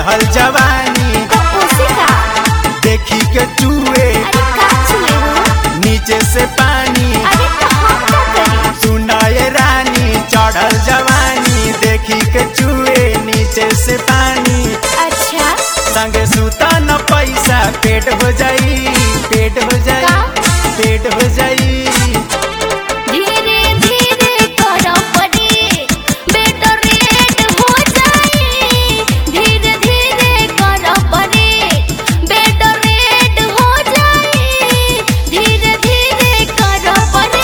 चढ़ल जवानी तो उसी का देखी के चूहे अरे का छुए हो नीचे से पानी अरे तो हम क्या करें सुनाए रानी चढ़ल जवानी देखी के चूहे नीचे से पानी अच्छा संगे सुता न पैसा पेट हो जाई पेट हो जाई का? पेट हो जाई धीरे धीरे करो परे बेटर रेट हो जाए धीरे धीरे करो परे बेटर रेट हो जाए धीरे धीरे करो परे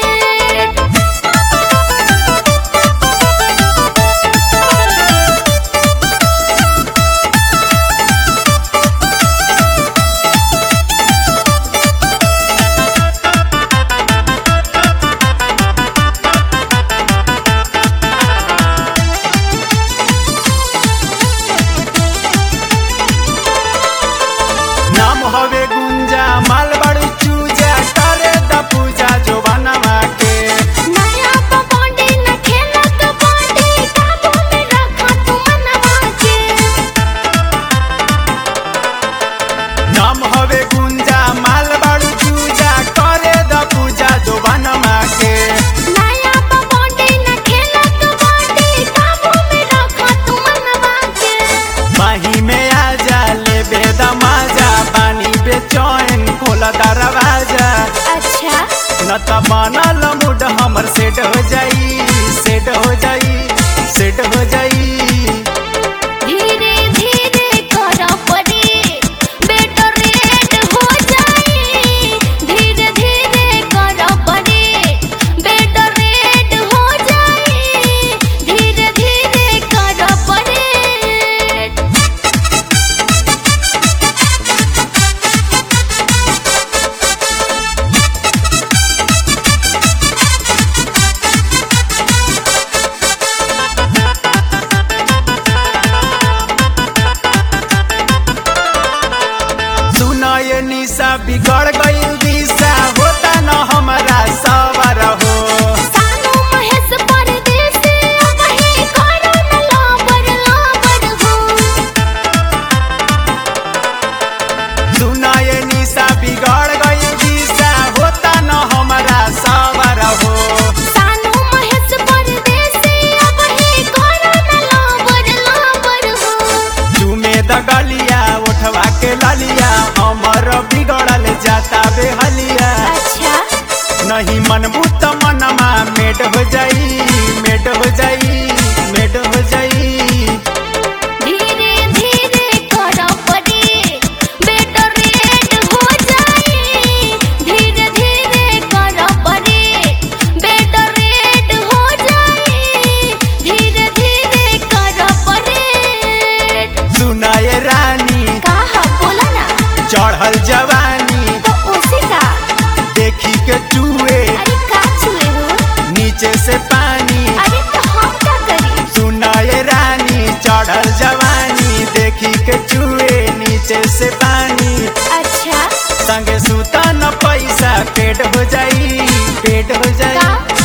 नाम हवे गुंजा मालबड़ चूजा करे द पूजा जो बनवा के नया तो बॉन्डी न खेला तो बॉन्डी काबू में रखा तू मनवा के नाम हवे गुंजा मालबड़ चूजा करे द पूजा जो बनवा के नया तो बॉन्डी न खेला तो बॉन्डी काबू में रखा तू मनवा के माही में आ जा ले बेदा माजा पानी बेचैन खोला दरवाजा अच्छा न त बनल मूड हमर सेट हो जाई सेट हो जाई सेट हो जाई धीरे धीरे करो परे बेटर रेट हो जाए धीरे धीरे करो परे बेटर रेट हो जाए धीरे धीरे करो परे सुना ये निशा बिगड़ गई दिशा होता न हमारा सवर हो सानू महेश परदेसी वही करो न लाबर लाबर हो सुना ये निशा बिगड़ गई दिशा होता न हमारा सवर हो सानू महेश परदेसी वही करो न लाबर लाबर हो चूमे द गलिया उठवा के ललिया हमर बिगड़ल जाता बेहलिया अच्छा नहीं मनबू त मनमा मेट हो जाई मेट हो जाई मेट हो जाई धीरे धीरे करो परे बेटर रेट हो जाए धीरे धीरे करो परे बेटर रेट हो जाए धीरे धीरे करो परे सुनाए रानी कहा बोला ना चढ़ल जवानी तो उसी का देखी के चूहे अरे का छुए हो नीचे से पानी अरे तो हम क्या करें सुनाए रानी चढ़ल जवानी देखी के चूहे नीचे से पानी अच्छा संगे सुता न पैसा पेट हो जाई पेट हो जाई का